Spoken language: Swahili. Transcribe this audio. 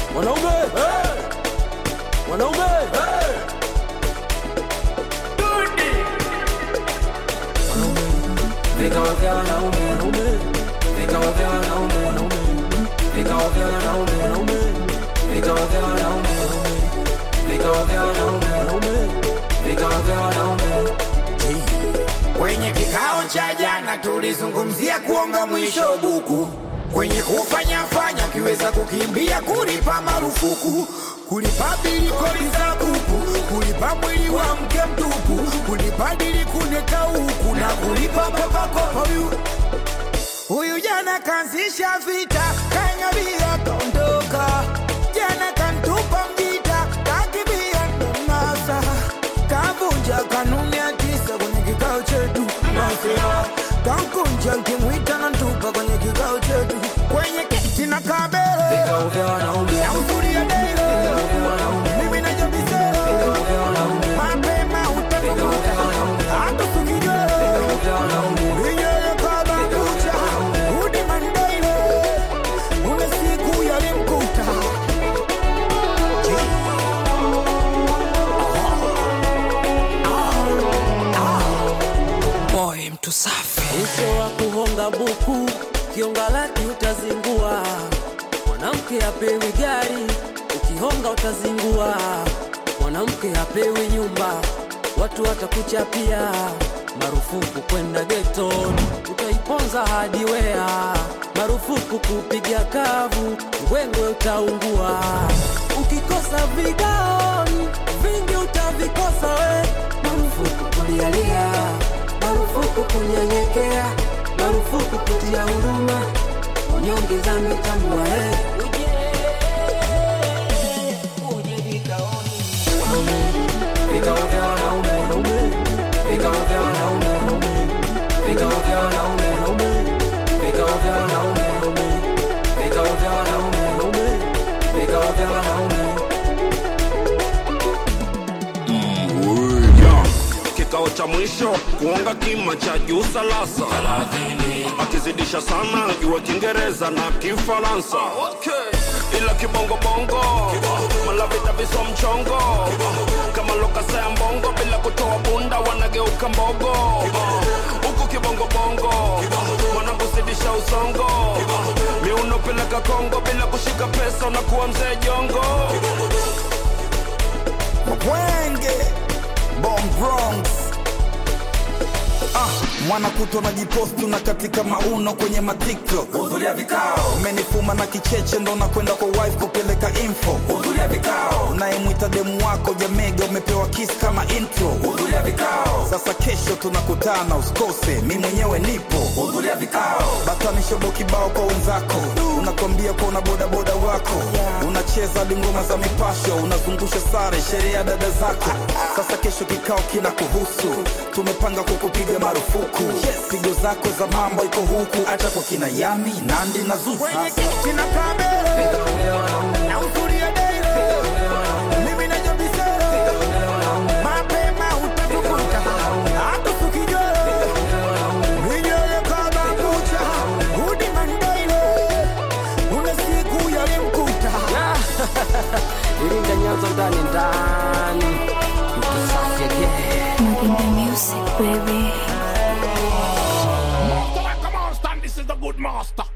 Wanaume wanaume vikao vya wanaume wanaume vikao vya wanaume wanaume vikao vya wanaume wanaume vikao vya wanaume wanaume vikao vya wanaume wanaume vikao vya wanaume Kwenye kikao cha jana tulizungumzia kuonga mwisho buku, kwenye kufanya fanya kiweza kukimbia, kulipa marufuku, kulipa bili kodi za buku, kulipa mwili wa mke mtupu, kulipa dili kuneka huku na kulipa kopakopa. Huyu huyu jana kaanzisha vita, kanyabia kaondoka, jana kantupa mjita, kakibia ndonasa, kavunja kanuni ya tisa kwenye kikao chetu, nasema kankunja nkimwita na ntupa kwenye kikao chetu, kwenye kiti na kabele vikao vya wanaume na uzuri ya dele, mimi na jambisele, mapema utakumbuka, hata sukijele vya wanaume Inyele kama kucha, udi mandaile, una siku yalimkuta. boy mtu safi Mwisho wa kuhonga buku, kionga laki utazingua. Mwanamke apewi gari, ukihonga utazingua. Mwanamke apewi nyumba, watu watakuchapia. Marufuku kwenda geto, utaiponza hadi wea. Marufuku kupiga kavu, ngwengwe utaungua. Ukikosa vigaoni, vingi utavikosa we. Marufuku kulialia marufuku kunyenyekea, marufuku kutia huruma, unyonge za mitambua eh. Vikao vya wanaume wanaume, vikao vya wanaume wanaume, vikao vya wanaume wanaume, vikao vya wanaume wanaume, vikao vya wanaume wanaume, vikao vya wanaume Ya, kikao cha mwisho kuonga kima cha juu salasa akizidisha sana jua kiingereza na kifaransa ila kibongobongo malavita viso mchongo kama lokasa ya mbongo bila kutoa bunda wanageuka mbogo huku kibongobongo wanakuzidisha usongo miuno peleka kongo bila kushika pesa unakuwa mzee jongo Mwenge, Bomb Bronx. Ah, mwana kutwa na jiposti na katika mauno kwenye matiktok hudhuria vikao umenifuma na kicheche ndo nakwenda kwa wife kupeleka info hudhuria vikao unayemwita demu wako jamega umepewa kiss kama intro hudhuria vikao sasa kesho tunakutana usikose mi mwenyewe nipo hudhuria vikao batanishobo kibao kwa wenzako unakwambia kwa una bodaboda wako unacheza hadi ngoma za mipasho unazungusha sare sherehe ya dada zako sasa kesho kikao kina kuhusu tumepanga kukupiga marufuku pigo zako za mambo iko huku hata kwa kina yami nandi na zuzu kina kamere na uzuri ya dele mimi na jambisele mapema utatukuta hata sukijele Minyele kama kucha, udi mandaile, una siku yalimkuta. Iringa Nyanza ndani ndani, mtu safi again. Maginda Music, baby. Master, come on, stand. This is the good master.